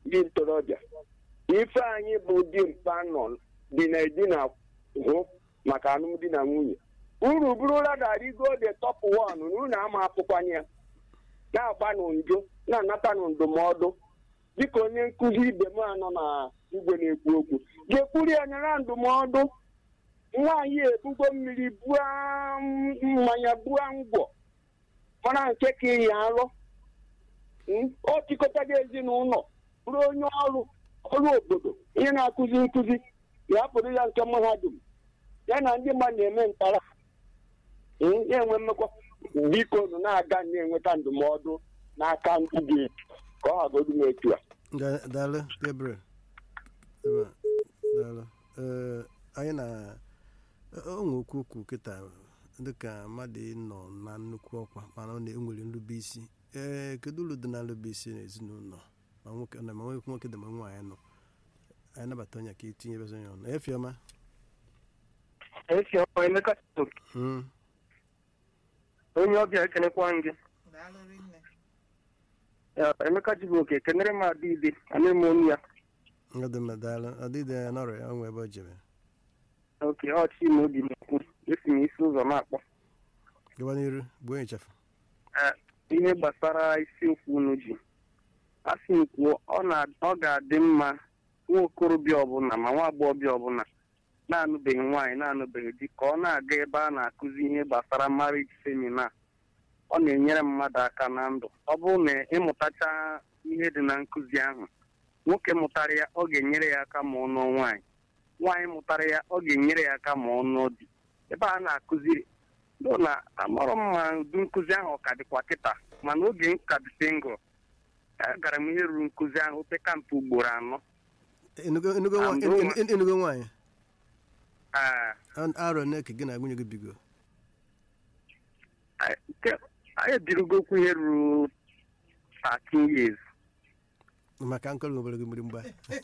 dị ntorobịa ife anyị bụ dị mkpa nọ dị na edina hụ maka alụmdi na nwunye uru bụrụla darigo the top one na unu ama apụkwanye ya na-agba n'ndo na-anata na ndụmọdụ dịka onye nkụzi ibe m anọ na igwe na-ekwu okwu ga-ekwuri ya nyere ndụmọdụ nwaanyị ebugo mmiri bua mmanya bua ngwọ mara nke ka ịya alụ o chịkọtago ezinụlọ bụrụ onye ọrụ ọrụ obodo ihe na-akụzi nkụzi ya pụrụ ya nke mahadum ya na ndị mmadụ na-eme ntara na-enwe mmekọ biko nụ na-aga na-enweta ndụmọdụ n'aka ndị dị etu ka ọ hagodu m etu a daalụ gabriel daalụ ee anyị na onwe okwu okwu kịta dịka mmadụ nọ na nnukwu ọkwa mana ọ na-enwere nrube isi ee kedu uru dị na nrube isi n'ezinụlọ ma nwoke na ma nwoke nwoke dị ma nwaanyị nọ anyị nabata onye ka itinye ebe onye ọnụ efiọma efiọma emeka onye ọbịa ekenekwa gị emeka jibuoke kenere m adịide ana eme onu ya daalụ adịde ya n'ọrịa ya onwe ebe o jere oke ọchị na obi na-ekwu esi m isi ụzọ na-akpọ gaba n'iru bụ onye chafu ihe gbasara isiokwu unu ji a sị m kwuo ọ ga-adị mma nwa okorobịa ọbụla ma nwa agbọghọbịa ọbụla na-anụbeghị nwaanyị na-anụbeghị di ka ọ na-aga ebe a na-akụzi ihe gbasara marriage seminar ọ na-enyere mmadụ aka na ndụ ọ bụrụ na ịmụtacha ihe dị na nkụzi ahụ nwoke mụtara ya ọ ga-enyere ya aka ma ọ nụọ nwaanyị nwaanyị mụtara ya ọ ga-enyere ya aka ma ọ nụọ di ebe a na-akụziri do na amarọ m ma udu nkụzi ahụ ka dịkwa kịta mana oge m ka dị singụl agara m ihe ruru nkụzi ahụ opeka mpe ugboro anọ enugo nwaanyị ee arọ na-eke gị na nwunye gị bigo anyị ebirigokwu ihe ruru 13 years maka nkọrọ nwere gị mgbịrịmgba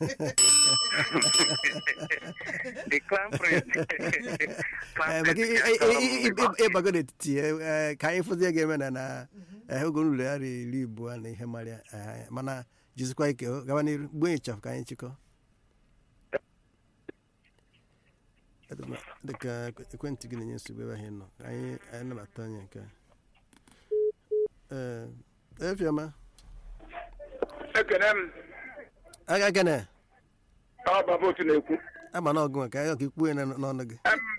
the clan prince ịbago n'etiti ka anyị fụzie ga-eme na na oge nruru ya iri abụọ na ihe marịa mana jizikwa ike gaba n'iru gbuo ịchafụ ka anyị chịkọ dịka ekwentị gị na-enye nsogbu ebe ahụ nọ anyị anyị nabata onye nke ee efiọma ekene m aga gene ọ baba otu na-ekwu ama na ọgụ maka ya ka ikwu ya n'ọnụ gị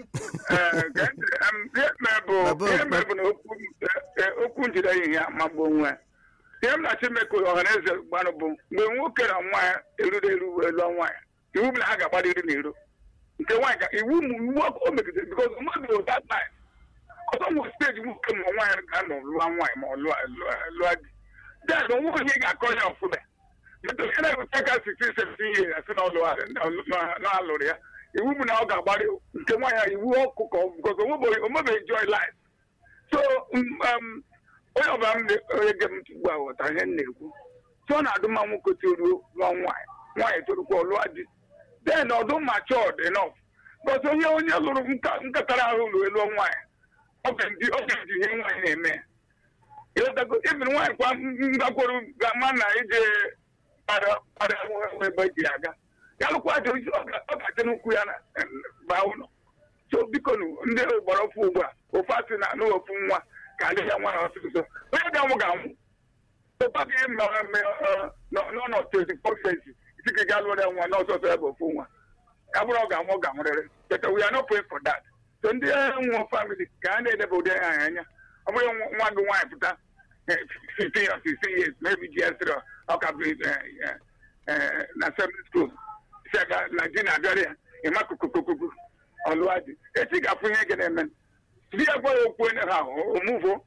ihe mere bụ na okwu njide ihe magbu onwe ihe m na-achọ ime ka ọha na eze gbanụ bụ mgbe nwoke na nwaanyị eruru eru elu nwaanyị iwu bụ na ha ga-agbado iri na iro nke nwaanyị ka iwu iwu ọkụ o megidere bikọz mmadụ bụ that time ọzọ nwere steji nwoke ma nwaanyị ga-anọ lụọ nwaanyị ma ọ lụọ di dad nwa onye ga-akọ ya ọfụma metụta na-eweta ka sixteen seventeen years asị na alụrụ ya iwu bụ na ọ ga-agbarị nke nwaanyị iwu ọkụkọ bikọz omebeghị joy life so onye ọbụla m onye ge m ugbu a ghọtara ihe m na-ekwu so ọ na-adụ mma nwoke toruo lụọ nwaanyị nwaanyị torukwa lụọ di then ọdụ matured enough bọt onye onye lụrụ nkatara ahụ lụọ elu nwaanyị ọ ga-eji ihe nwaanyị na-eme ibiri nwaanyị kwa ngakwuru ga-ama na ije kpara ebe ji aga ya lụkwa dị ọ ga-adị n'ukwu ya na baa ụlọ so biko ndị gbara ofu ugbu a ofu asị na anụ ofu nwa ka adị ya nwa na ọsịsọ onye ga-anwụ ga-anwụ ụba gị n'ọnọdụ twenty four century isi ga lụọ ya nwa n'ọsọsọ ebe ofu nwa ya bụrụ ọ ga-anwụ ọ ga-anwụrịrị but we are not praying for that so ndị nwụọ family ka a na-edebe ụdị ha anya ọ bụghị nwa gị nwaanyị pụta 15 or 16 years maybe gs3 ọ ka bụ na secondary school si aga na di na-abịara ya ịma kukukukuku ọlụwa dị echi ga-afụ ihe gị na-eme di ya gwa ya okwu onye ha omuvo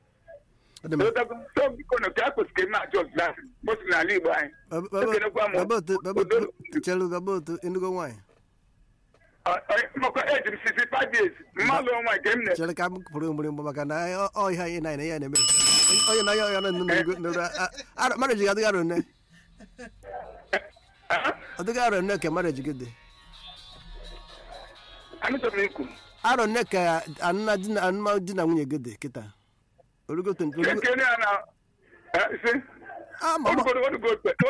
so biko na ka a kwesịrị na-achọ ọzụzụ bosi n'ala igbo anyị ekenekwa m chelu gabotu enugo nwaanyị makwa eji m sisi five years mmadụ ọnwa nke m na chere ka m pụrụ mgbịrịmgba maka na ọ ihe anyị na ya na-eme onye na ya ọya nụ marriage adịghị arụ nne ọdịghị arụ nne ka marriage gị dị anụchọrọ m ikwu arụ nne ka anụma di na nwunye gị dị kịta orugo ekene ya na si Ah, ma- ma- orugo orugo